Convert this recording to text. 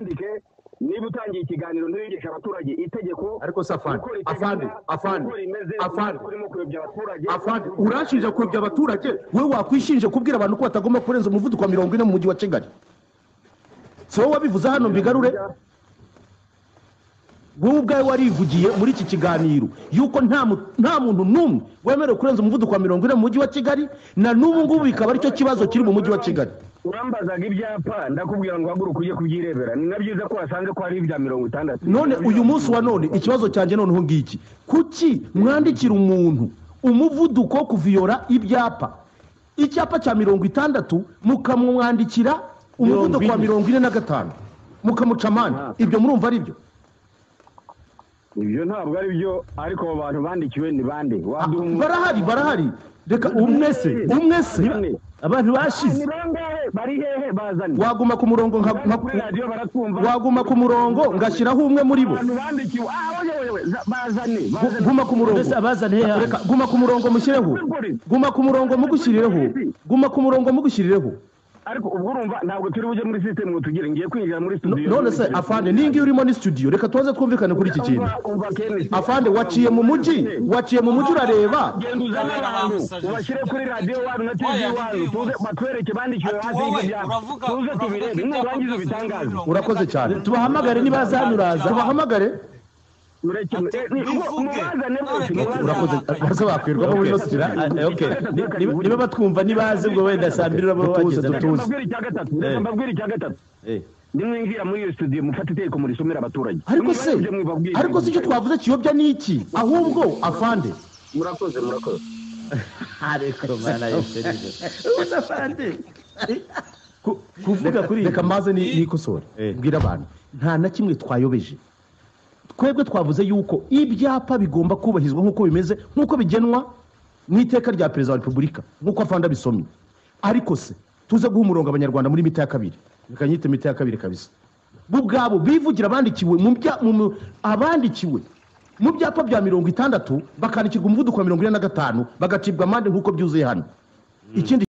wandike niba utangiye ikiganiro ntiwigishe abaturage itegeko ariko se afande uko riteganya, afande afande uko rimeze afande uko urimo kuyobya abaturage afande urashinja kuyobya abaturage wowe wakwishinje kubwira abantu ko batagomba kurenza umuvuduko wa mirongo ine mu mujyi wa kigali si wowe wabivuze hano mbigarure wowe ubwawe warivugiye muri iki kiganiro yuko nta mu- nta muntu n'umwe wemerewe kurenza umuvuduko wa mirongo ine mu mujyi wa kigali na n'ubu ngubu bikaba aricyo kibazo kiri mu mujyi wa kigali urambazaga ibyapa ndakubwira ngo haguruka ujye kubyirebera ni na byiza ko wasanze ko hari ibya mirongo itandatu none uyu munsi wa none ikibazo cyanjye noneho ngiki kuki mwandikira umuntu umuvuduko wo kuviyora ibyapa icyapa cya mirongo itandatu mukamwandikira umuvuduko wa mirongo ine na gatanu mukamuca amande ibyo murumva ari byo ibyo ntabwo ari byo ariko abo bantu bandikiwe ni bande waduha umuntu- barahari barahari reka umwe se umwe se abantu bashize ni bangahe bari hehe bazanye waguma ku murongo nka- Bari kuri nka- radiyo baratwumva waguma ku murongo ngashyiraho umwe muri bo abantu bandikiwe ah oye oye oye za- bazane Gu- bazane guma ku murongo mbese abazaniye reka guma ku murongo mushyireho guma ku murongo mugushyirireho guma ku murongo mugushyirireho ariko ubwo urumva ntabwo turi bujye muri sisitemu ngo tugire ngiye kwinjira muri No- studio none se afande niyo ngiyo urimo ni studio reka tubanze twumvikane kuri iki kintu Umva- umva Kenneth. afande waciye mu mujyi waciye mu mujyi urareba genda uzane abantu ubashyire kuri radiyo wanyu na tv Oya, wanyu ndiyo. tuze batwereke bandikiwe hasi wowe, y'ibyo byapa uravuga- tuze uravuga tubirebe ibyapa nurangiza byose ubitangaze biri mu urakoze cyane tubahamagare nibazanuraza tubahamagare mureke Ati, eh, ni- ngo- bivuge. mubazane mwese None mubazane. urakoze maze wakwirwamo muri ino studio niba batwumva nibaze ubwo wenda saa mbiri uraba Tutuze, tutuze. wageze na Reka mbabwire icya gatatu reka Eh. mbabwire icya gatatu Eh, nimwinjira muri iyo studio mufate itegeko murisomera abaturage ariko Mwibare se ibyo mwibabwira. ariko se icyo twavuze kiyobya ni iki ahubwo afande murakoze murakoze ariko mana yeserije ubusa fande Ku- kuvuga kuri reka maze ni- nikosore Eh. mbwira abantu nta na kimwe twayobeje twebwe twavuze yuko ibyapa bigomba kubahirizwa nk'uko bimeze nk'uko bigenwa mu iteka rya perezida wa repubulika nk'uko afanda bisomye ariko se tuze guha umurongo abanyarwanda muri mita ya kabiri reka nyite mita ya kabiri kabisa bo ubwabo bivugira abandikiwe mu bya- mu- mu- abandikiwe mu byapa bya mirongo itandatu bakandikirwa umuvuduko wa mirongo ine na gatanu bagacibwa amande nk'uko byuzuye hano ikindi